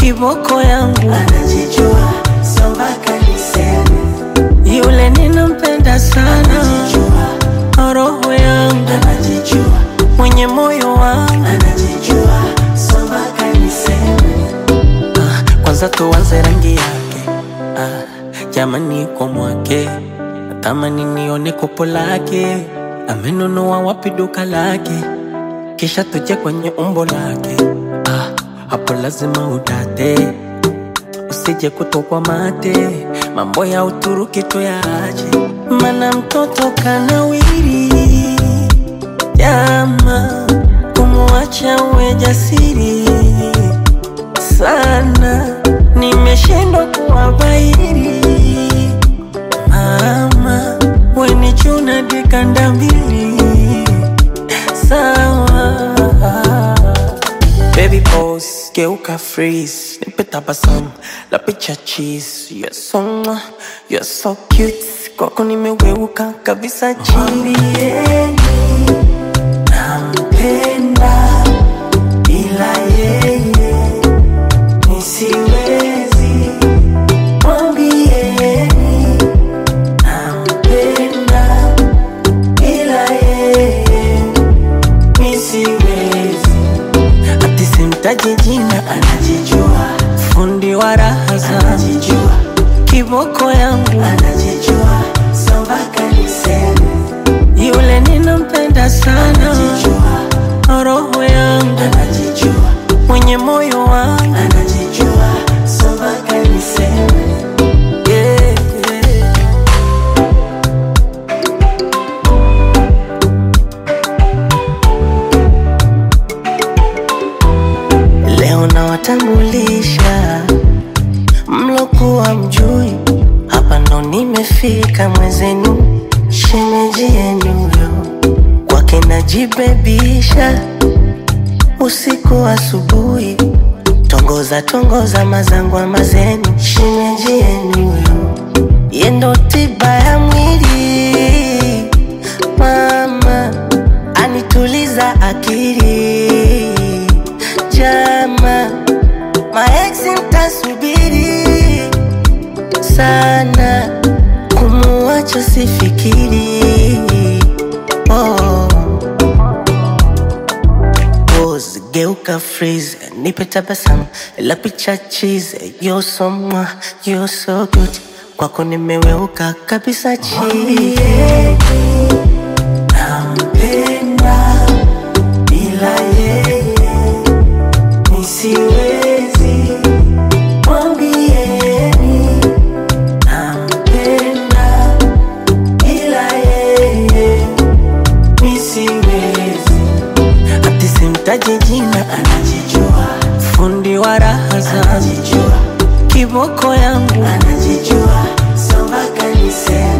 kiboko yangu anajijua so mpaka niseme yule ninampenda sana anajijua roho yangu anajijua mwenye moyo wangu anajijua so mpaka niseme ah, kwanza tuanze rangi yake ah, jamani kwa mwake natamani nione kopo lake amenunua wapi duka lake kisha tuje kwenye umbo lake ah, hapo lazima udate usije kutokwa mate mambo ya uturuki tuyaache mana mtoto kanawiri jama kumwacha uwe jasiri sana nimeshindwa kuwabairi mama weni chuna dikanda mbili sawa Baby pose, geuka freeze Nipe tabasamu, la picha cheese You're so mwah, you're so cute Kwako nimeweuka kabisa chini Mwambieni nampenda ila yeye nisiwezi. Mwambieni nampenda ila yeye nisiwezi. Ati simtaji jina, Anajijua, fundi wa raha zangu anajijua, Kiboko yangu, anajijua, so mpaka niseme yule ninampenda sana anajijua, Roho yangu, anajijua mwenye moyo wangu anajijua so mpaka niseme yeah, yeah. Leo nawatambulisha mlokuwa mjui, hapa ndo nimefika mwezenu, shemeji yenu yo kwake najibebisha usiku asubuhi, tongoza tongoza mazangwa mazeni, shemeji yenu yo yendo tiba ya mwili mama anituliza akili jama maeksi mtasubiri sana kumuacha sifikiri oh. Pose, geuka freeze nipe tabasamu la picha cheese you're so mwah, you're so good kwako nimeweuka kabisa chini nampenda ila yeye nisiwezi mwambieni nampenda ila yeye nisiwezi ati simtaji jina anajijua fundi wa raha zangu anajijua kiboko yangu anajijua so mpaka niseme